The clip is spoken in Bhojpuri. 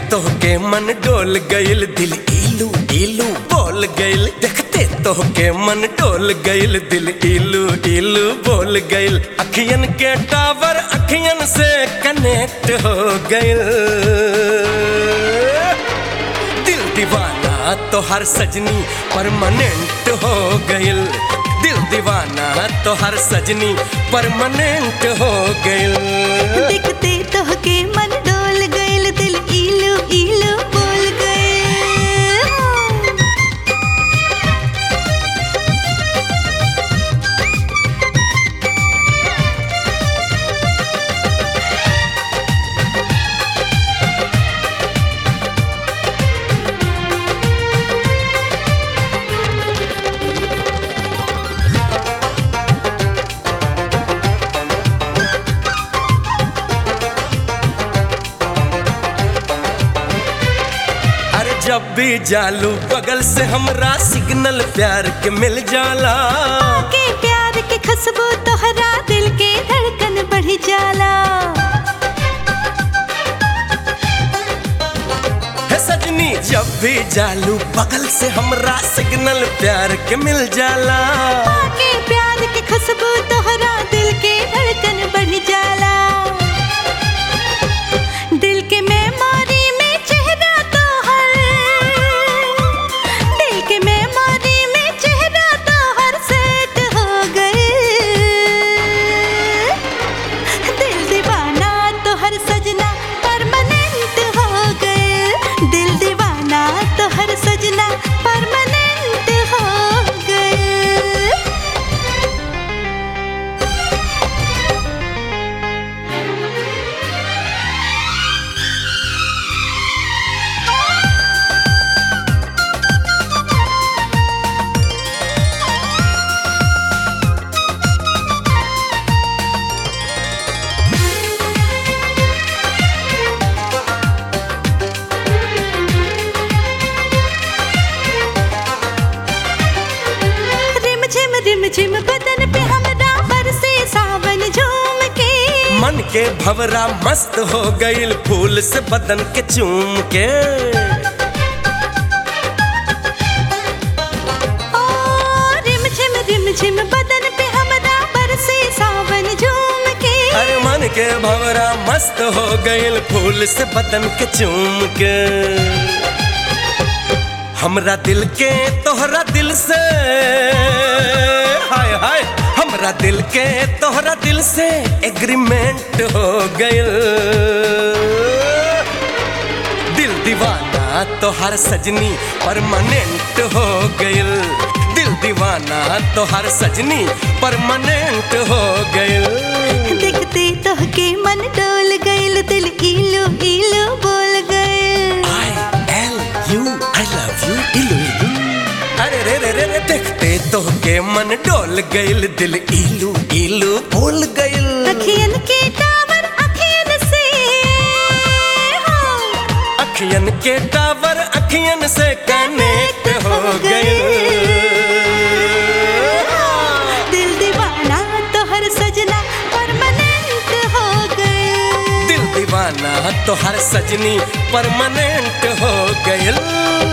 तोहके मन डोल गइल दिल इलू इलू बोल गइल देखते तोहके मन डोल गइल दिल इलू इलू बोल गइल अखियन के टावर अखियन से कनेक्ट हो गइल दिल दीवाना तो हर सजनी परमानेंट हो गइल दिल दीवाना तो हर सजनी परमानेंट हो गइल देखते तोहके मन डोल गइल दिल इलू इलू बोल गइल अरे जब भी जालू बगल से हमरा सिग्नल प्यार के मिल जाला के प्यार के खुशबू तोहरा दिल के धड़कन बढ़ जाला है सजनी जब भी जालू बगल से हमरा सिग्नल प्यार के मिल जाला के प्यार के खुशबू तोहरा दिल के धड़कन बढ़ जाला दिल के मेमोरी में चेहरा तोहर दिल के मेमोरी में चेहरा तोहर सेट हो गए दिल दीवाना तोहर सजना परमानेंट हो गए दिल दीवाना तोहर सजना परमानेंट हो गए रिम झिम रिम झिम बदन पे हमरा बरसे सावन झूम के मन के भवरा मस्त हो गइल फूल से बदन के चूम के ओ रिम झिम रिम झिम बदन पे हमरा बरसे सावन झूम के अरे मन के भवरा मस्त हो गइल फूल से बदन के चूम के हमरा दिल के तोहरा दिल से हाय हाय हमरा दिल के तोहरा दिल से एग्रीमेंट हो गइल दिल दीवाना तो हर सजनी परमानेंट हो गइल दिल दीवाना तो हर सजनी परमानेंट हो गइल देखते तोहके मन डोल गइल दिल इलू इलू बोल गइल I L U I love you इलू इलू अरे रे रे रे रे देखते तोहके मन डोल गइल दिल इलू इलू बोल गइल अखियन के टावर अखियन से हो अखियन के टावर अखियन से कनेक्ट हो गइल दिल दीवाना तोहर सजना परमानेंट हो गए दिल दीवाना तो हर सजनी परमानेंट हो गइल